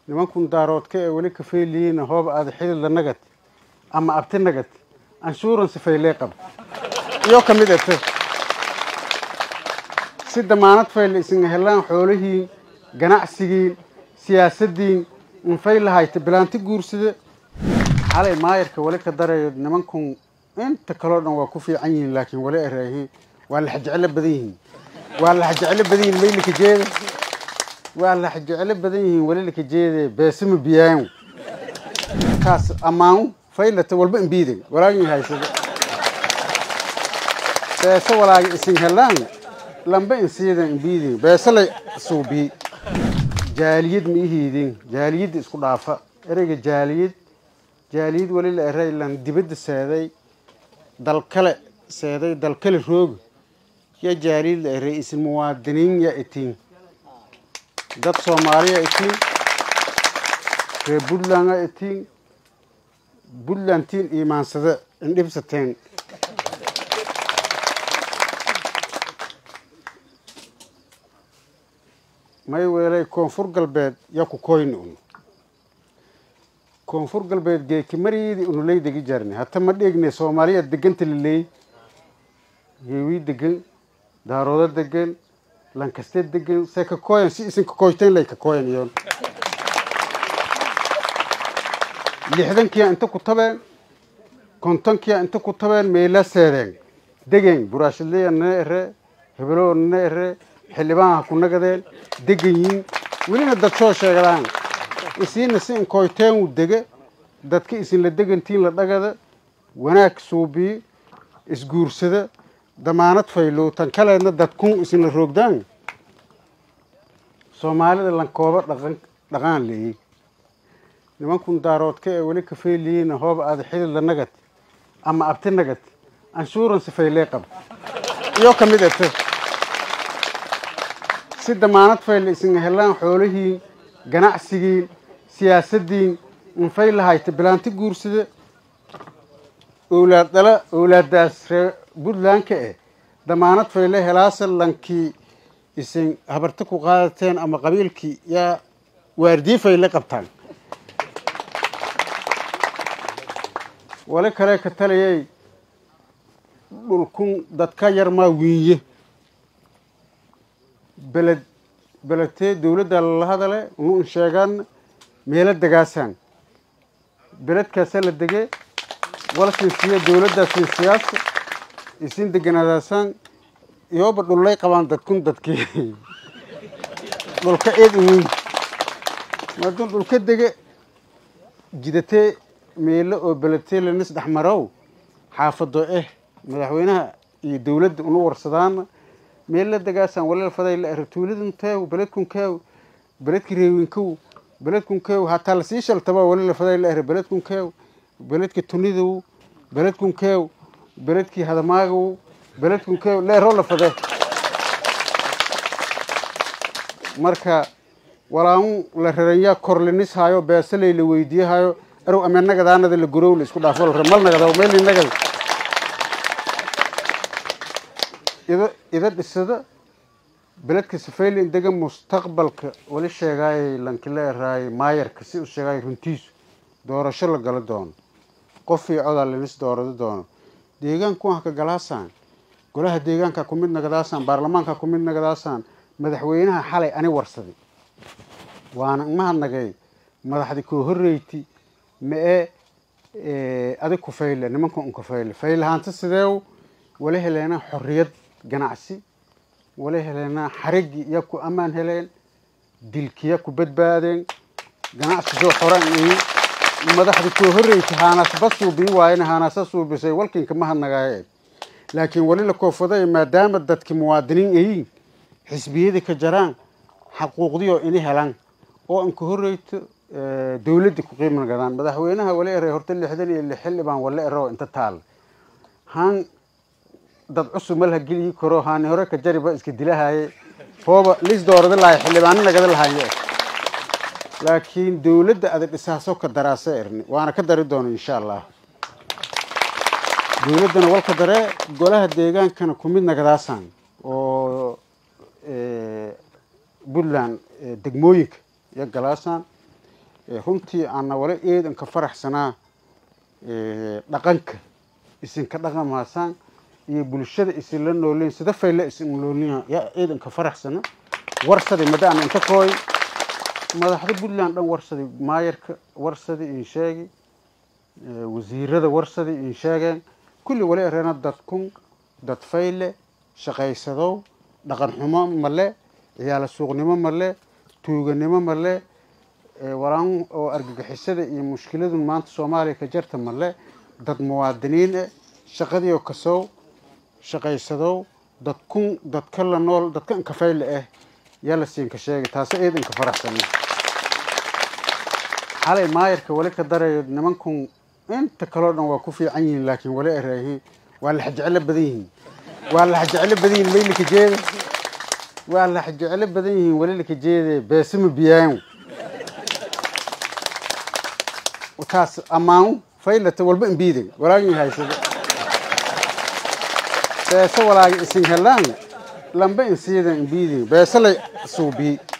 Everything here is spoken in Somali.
nimankun daaroodka ee weli kafeeliyiina hooba aada xididla nagad ama abti nagad anshuuransi faylee qab iyo ka mid ete si damaanad fayle isinga helaan xoolihiin ganacsigiin siyaasaddiin infay lahayta bilaanti guursada xalay maayarka weli ka darayo nimankun inta kaloo dhan waa ku fiican yihiin laakiin weli eraahiin waa laxjeclo badan yihiin waa laxjeclo badan yihiin maylika jeeda waa laxjeclo badan yihiin weli lika jeede beesama biyaan kaas ammaan faylata walba imbiiday walaagin haysada beese walaaga isin helaan lamba insiidan imbiidin beese lay suubii jaaliyad ma ihiidin jaaliyadda isku dhaafa ereyga jaaliyad jaaliyad weli la eray lan dibadda seeday dal kale seeday dal kale rooga ya jaaliyad la eray isin muwaadiniin ya itiin dad soomaaliya itiin reer puntland a itiin puntlandtiin iimaansada indhibsateen may weelay koonfur galbeed ya ku koyna un koonfur galbeed geeki mariidi unuley degi jarni hata ma dheegne soomaaliya deganta laleey geewii degan daaroodo degan lankaste degan say ka kooyan si isin kakoyteen lay ka kooyan iyoon lixdankiya inta ku tabeen kontonkiya inta ku tabeen meela seedeen degen buraashadleya nana ere hebeloo nana ere xildhibaanha ku nagadeen deganyiin welina dad soo sheegadaan isiina si inkoyteen u dege dadka isinla degantiin la dhagada wanaag suubiyi isguursada damaanad faylow tan kaleedna dadkun isinla roogdaan soomaalida lankooba dhaqan dhaqaan leeyey nimankun daaroodka ee weli kafeeliyiina hooba aada xididla nagad ama abti nagad anshuuransi faylee qab iyo ka mid ete si damaanad fayle isinga helaan xoolihiin ganacsigiin siyaasaddiin infay lahayta bilaanti guursada owlaad dhala owlaadaas reer puntlandka eh damaanad fayle helaasa lankii isin habarta ku qaadateen ama qabiilkii yaa waardii fayle qabtaan wali kale ka taliyay dhulkun dadka yar maa wiinye beled beledtee dawladda lala hadale unu in sheegaan meelo degaasaan beledkaasa la dege wala sinsiya dawladdaa sinsiyaasa isin deganaadaasaan iyooba dhullay qabaan dadkun dadkii dhulka eed uweyn maadun dhulka dege jidatee meelo oo beledtee lanis dhexmarow xaafado eh madaxweynaha iyo dawladda unu warsadaana meella degaasaan walal faday la ero tuuladun teew beledkun keew beledki reewinkow beledkun keew hataa lasii shaltaba wali la faday la ero beledkun keew beledki tunidow beledkun keew beledkii hadamaagow beledkun keew la ero la fade marka walaamu la raranyaa korlinis haayo beesaley la weydiiyahayo erow ame nagadaanada la gurow la isku dhaafo mal nagada meel nagada ida ida dhisada beledka safayli indega mustaqbalka wali sheegaayay lankila eraayay maayarka si u sheegaayay runtiisu doorasho la gala doono qof iyo codaa lanis doorado doono deegaanku ha ka galaasaan golaha deegaanka ku mid nagadaasaan baarlamaanka ku mid nagadaasaan madaxweynaha xalay ani warsaday waana mahadnagay madaxdi koo horeyti ma-e adig ku fayle nimanka un ku fayle faylahaanta sideew wala heleenaa xorriyad ganacsi wala heleenaa xarigi ya ku ammaan heleen dilkiya ku badbaadeen ganacsi soo xoran ihi madaxda koo horreysa haanasba suubiin waayena haanasa suubisay walkinka mahadnagaaye laakiin wali la koofaday maadaama dadki muwaadiniin ayiin xisbiyadii ka jaraan xaquuqdioo ini helaan oo inka horreyto dawladda ku qiim nagadaan madaxweynaha wala eray horta lixdan iyo lix xildhibaan wala ero inta taal haan dad cusub ma laha geliyi karo haani hore ka jariba iska dilahaye hooba lis doorada lahay xildhibaano nagada lahaye laakiin dawladda ada dhisaaso ka daraasa erni waana ka dari doona insha allah dawladdana walka daree golaha deegaankana ku mid nagadaasaan oo puntland degmooyinka iyo galaasaan runtii ana wala eedanka faraxsanaa dhaqanka isinka dhaqamaasaan iyo bulshada isinla noolin sida fayla isin noolin yaa eedanka faraxsana warsadi madaan inta kooy madaxda puntland dhan warsadi maayarka warsadi insheegi wasiirada warsadi insheegeen kulli wala ereena dadkun dad fayle shaqaysadow dhaqan xumo male ciyaala suuqnimo male tuuganimo male waraan oo argagixisada iyo mushkiladun maanta soomaaliya ka jarta male dad muwaadiniin eh shaqadiio kasow shaqaysadow dadkun dadka la nool dadka inka fayle ah yaa la siinka sheegay taasi eed inka faraxsana xalay maayarka wali ka darayo nimankun inta kaloo dhan waa ku fiican yihiin laakiin wali eraahiin waa la xajeclo badan yihiin waa la xajeclo badan yihiin maylika jeeda waa la xajeclo badan yihiin wali lika jeede beesima biyaan taas ammaan faylata walba imbiidan walaagin haysada beesa walaaga isin helaan lamba insiidan imbiidin beesa lay suubii